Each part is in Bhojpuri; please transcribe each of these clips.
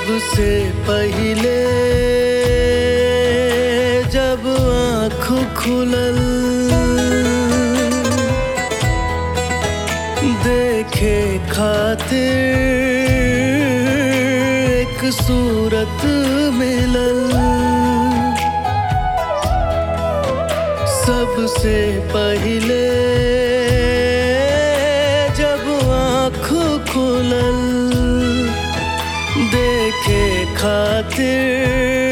सबसे पहिले जब आँख खुलल देखे खातिर एक सूरत मिलल सबसे पहिले जब आँख खुलल देखे खातिर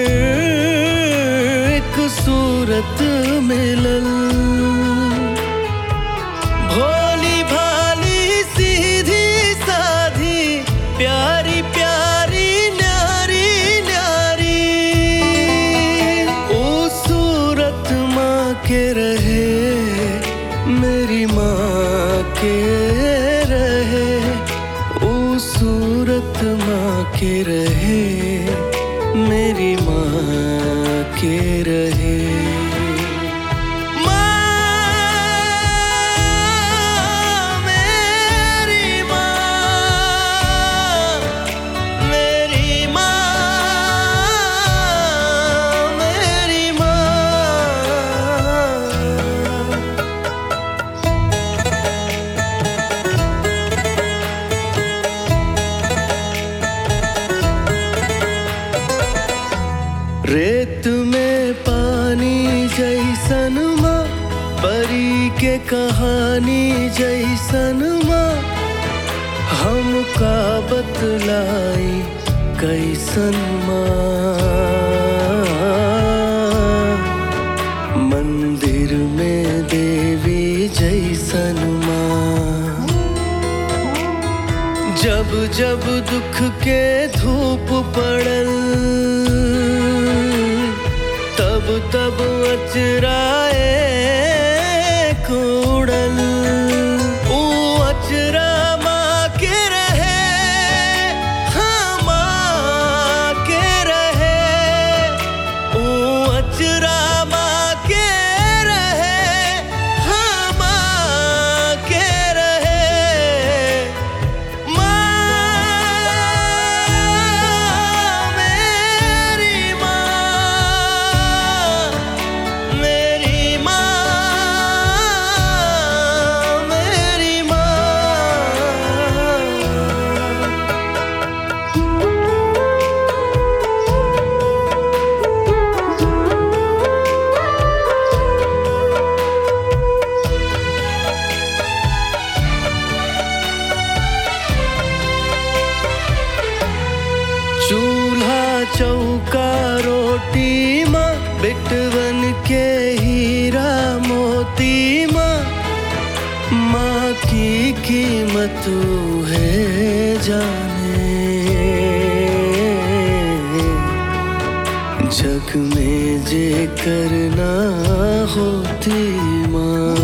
एक सूरत मिलल भोली भाली सीधी साधी प्यारी प्यारी न्यारी न्यारी ओ सूरत माँ के रहे मेरी माँ के रहे ओ सूरत माँ के रहे मेरी माँ के रहे माँ मेरी माँ मेरी माँ मेरी माँ रेत में पानी जैसन माँ परी के कहानी जैसन माँ हमका बतलाई कैसन माँ मंदिर में देवी जैसन माँ जब जब दुख के धूप पड़ल तब तब अचराए कोड़ल ऊ अचरा माँ के रहे हाँ माँ के रहे ऊ अचरा माँ के रहे हाँ माँ के रहे माँ मेरी माँ मेरी माँ मेरी माँ चूल्हा चौका रोटी माँ बिटवन के हीरा मोती माँ माँ की कीमत है जाने जग में जे करना होती माँ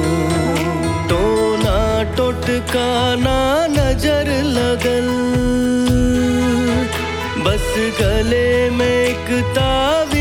टोना टोटकाना नजर लगल बस गले में एक तावी